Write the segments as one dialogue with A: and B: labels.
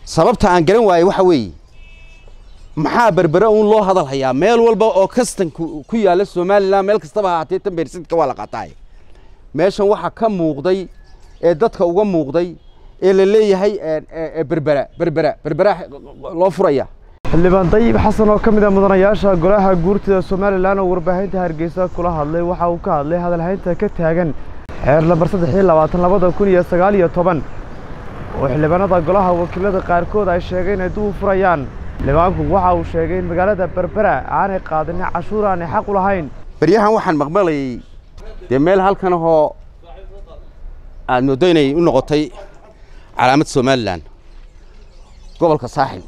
A: sababta aan garan waayey waxa weeye maxaa berbere uun loo hadal hayaa meel walba oo kastan ku yaalla somalilan meel kastaba ahaatee tan beersidka waa la qaataay meeshan waxaa ka muuqday ee dadka uga muuqday ee la leeyahay berbera berbera berbera loo furaya
B: xildhibaan dayib xasan oo ka mid ah mudanayaasha golaha guurtida somalilan oo warbaahinta hargeysa kula hadlay waxa uu ka hadlay hadalhaynta ka taagan xeer lambar saddex iyo labaatan labada kun iyo sagaal iyo toban oo xildhibaanada golaha wakiilada qaarkood ay sheegeen inay dib u furayaan xildhibaanku waxa uu sheegay in magaalada berbera aanay qaadanin cashuur aanay xaq u lahayn
A: beryahan waxaan maqmalayay dee meel halkan ahoo aad mooddo inay u noqotay calaamad somalilan gobolka saaxil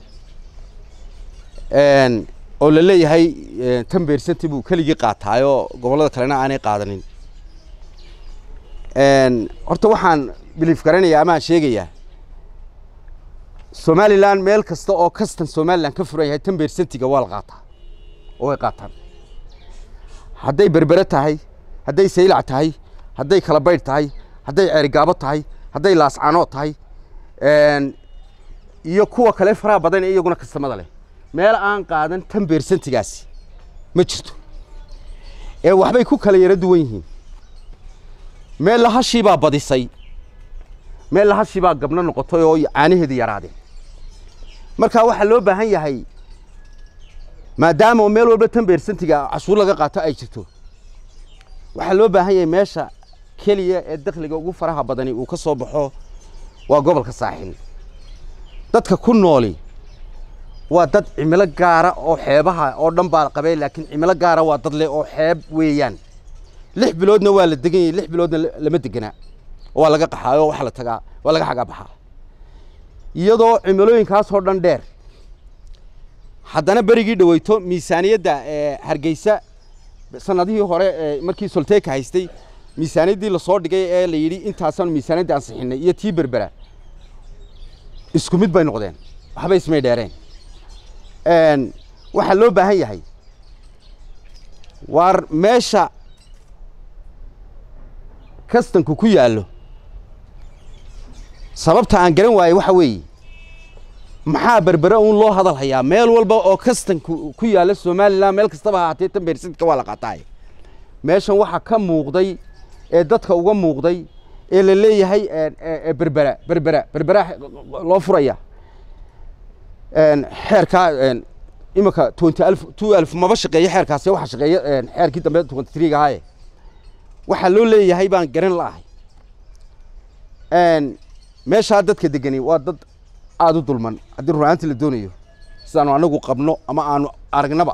A: oo la leeyahay tan beersanti buu keligii qaataayoo gobollada kalena aanay qaadanin horta waxaan biliif garanayaa amaan sheegayaa somalilan meel kasta oo kastan somalilan ka furan yahay tan beersantiga waa la qaataa oo way qaataan hadday berbere tahay hadday saylac tahay hadday kalabaydh tahay hadday ceerigaabo tahay hadday laascanood tahay iyo kuwa kale faraha badan ee iyaguna kastamada leh meel aan qaadan tan beersantigaasi ma jirto ee waxbay ku kala yaro duwan yihiin meel lahashii baa badisay meel lahashii baa gabno noqotay oo caanaheedii yaraadeen marka waxaa loo baahan yahay maadaama meel walba tan beersantiga cashuur laga qaato ay jirto waxaa loo baahan yahay meesha keliya ee dakhliga ugu faraha badani uu ka soo baxo waa gobolka saaxil dadka ku nooli waa dad cimilo gaara oo xeebaha oo dhan baa qabeen laakiin cimilo gaara waa dad leh oo xeeb weeyaan lix biloodna waa la degan yahay lix biloodna lama deganaa waa laga qaxaa oo waxaa la tagaa waa laga xagaa baxaa iyadoo cimilooyinkaasoo dhan dheer haddana berigii dhaweyto miisaaniyadda hargeysa sanadihii hore markii solteeka haystay miisaaniyaddii lasoo dhigay ee la yidhi intaasaan miisaaniyadda ansixinay iyo tii berbera isku mid bay noqdeen waxba ismay dheereen waxaa loo baahan yahay waar meesha kastanku ku yaallo sababta aan garan waayey waxa weeye maxaa berbere uun loo hadal hayaa meel walba oo kastan ku yaalla somalilan meel kastaba ahaatee tan beersidka waa la qaataay meeshan waxaa ka muuqday ee dadka uga muuqday ee la leeyahay berbera berbera berbera loo furaya xeerkaa iminka twenty alf two alf maba shaqeeyo xeerkaasi waxa shaqeeya xeerkii dambe twenty three ahaaye waxaa loo leeyahay baan garan la'ahay meeshaa dadka degani waa dad aada u dulman haddii runaantii la doonayo sidaanu anagu qabno ama aanu aragnaba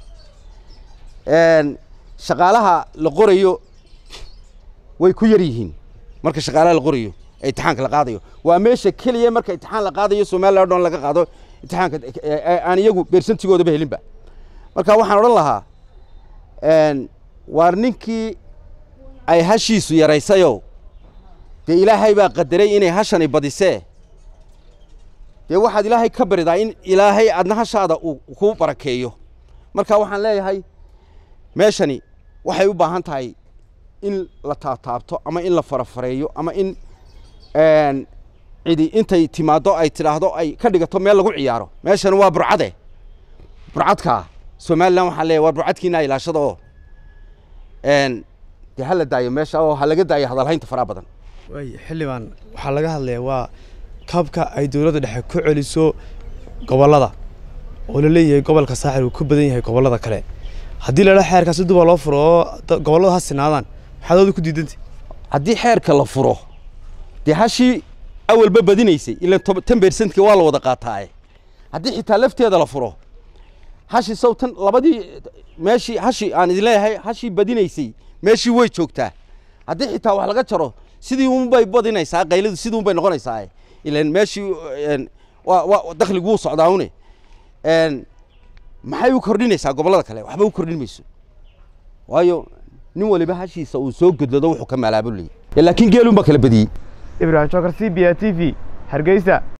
A: shaqaalaha la qorayo way ku yar yihiin marka shaqaalaha la qorayo ee imtixaanka la qaadayo waa meesha keliya marka imtixaan la qaadayo somaliland o dhan laga qaado imtixaanka aan iyagu beersantigoodaba helinba marka waxaan odhan lahaa waar ninkii ay hashiisu yaraysayo dee ilaahay baa qadaray inay hashani badisee dee waxaad ilaahay ka baridaa in ilaahay adna hashaada uu kuu barakeeyo marka waxaan leeyahay meeshani waxay u baahan tahay in la taabtaabto ama in la farafareeyo ama in cidi intay timaaddo ay tidhaahdo ay ka dhigato meel lagu ciyaaro meeshani waa burcade burcadkaa somalilan waxaan leeyahay waa burcadkiina ilaashada oo dee ha la daayo meesha oo ha laga daayo hadalhaynta faraha badan
B: waay xildhibaan waxaa laga hadlayaa waa kabka ay dowladda dhexe ku celiso gobollada oo la leeyahay gobolka saaxil uu ka badan yahay gobollada kale haddii la dhaha xeerkaasi duba loo furo oo gobolladu ha sinaadaan maxaad ooda ku diidantay
A: haddii xeerka la furo dee hashii awalba badinaysay ilan tan beersantka waa la wada qaataaye haddii xitaa lafteeda la furo hashi sow tan labadii meeshii hashi aan idin leeyahay hashii badinaysay meeshii way joogtaa haddii xitaa wax laga jaro sidii unbay badinaysaa qayladu sidii unbay noqonaysaa ilan meeshii waa dakhligu wuu socdaa une maxay u kordhinaysaa gobollada kale waxba u kordhin mayso waayo nin waliba hashiisa uu soo godlado wuxuu ka maalaabulaya laakiin geelun baa kala badiyey
B: ibrahim jokar c b a t v hargeysa